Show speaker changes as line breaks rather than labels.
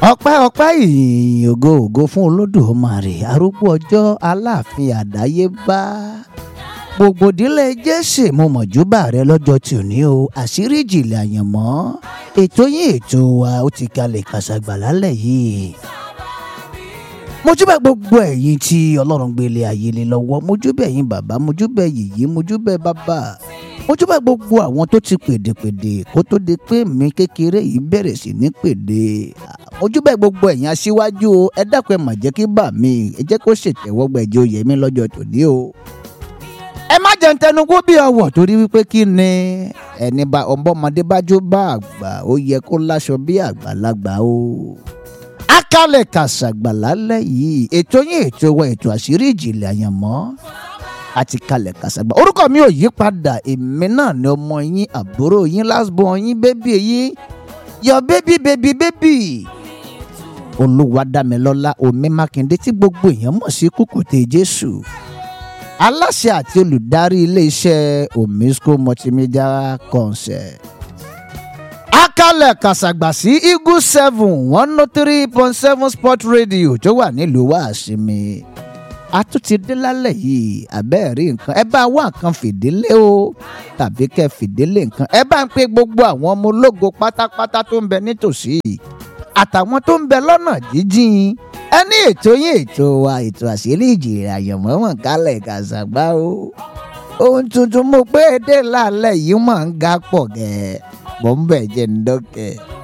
ọpẹ́ ọpẹ́ ìyìn ògo ògo fún olódùmarè arúgbó ọjọ́ aláàfin àdáyébá gbogbo ìdílé jésè mo mọ̀júbà rẹ lọ́jọ́ tí ò ní o àṣírí ìjìnlẹ̀ àyànmọ́ ètò yín ètò wa ó ti kalẹ̀ kàṣàgbà lálẹ́ yìí mojúbà gbogbo ẹ̀yin tí ọlọ́run gbélé ayé lé lọ́wọ́ mojúbà ẹ̀yin bàbá mojúbà yìí mojúbà bàbá mojúbà gbogbo àwọn tó ti pèdèpèdè kó tó di pé mi kékeré yìí bẹ̀rẹ̀ sí ní pèdè mojúbà gbogbo ẹ̀yin aṣíwájú o ẹ dákun ẹ mà jẹ́ kí bà mí ẹ jẹ́ kó ṣètẹ́wọ́gbà ẹ̀jẹ̀ oyè mi lọ́jọ́ tòní o ẹ má jẹ́ ń tẹnu kó bí ọwọ́ torí wípé kí ni ẹni bá ọmọdé bá jó bá àgbà ó yẹ kó láṣọ bí àgbàlagbà o akálẹ̀ kàṣàgbà lálẹ́ yìí ètò yín ètò wa ètò àṣírí ìjìnlẹ̀ àyànmọ́ àti kalẹ̀ kàṣàgbà orúkọ mi ò yí padà èmi náà ni ọmọ yín àbúrò yín last born yín bébí yín yọ bébí bébí bébí olúwadámilọ́lá omi mákindé tí gbogbo èèyàn mọ̀ sí kúkúté jésù aláṣẹ àti olùdarí iléeṣẹ́ omisco multimedia concert akálẹ̀ kàṣàgbà sí eagle seven one oh three point seven sport radio tó wà nílùú wàásìmì a tún ti dé lálẹ́ yìí àbẹ́ẹ̀rí nǹkan ẹ bá wá nǹkan fìdílé o tàbí kẹ́ fìdílé nǹkan ẹ bá ń pe gbogbo àwọn ọmọ ológo pátápátá tó ń bẹ nítòsí àtàwọn tó ń bẹ lọ́nà jíjìn ẹ ní ètò yín ètò wa ètò àṣírí ìjìnlẹ̀ àyànmọ́mọ́ kálẹ̀ kàṣàgbà o ohun tuntun mo pé dé lálẹ́ yìí máa ń ga pọ̀ gẹ́ẹ́ mọ̀ ń bẹ̀ jẹ́ ń dọ́kẹ́.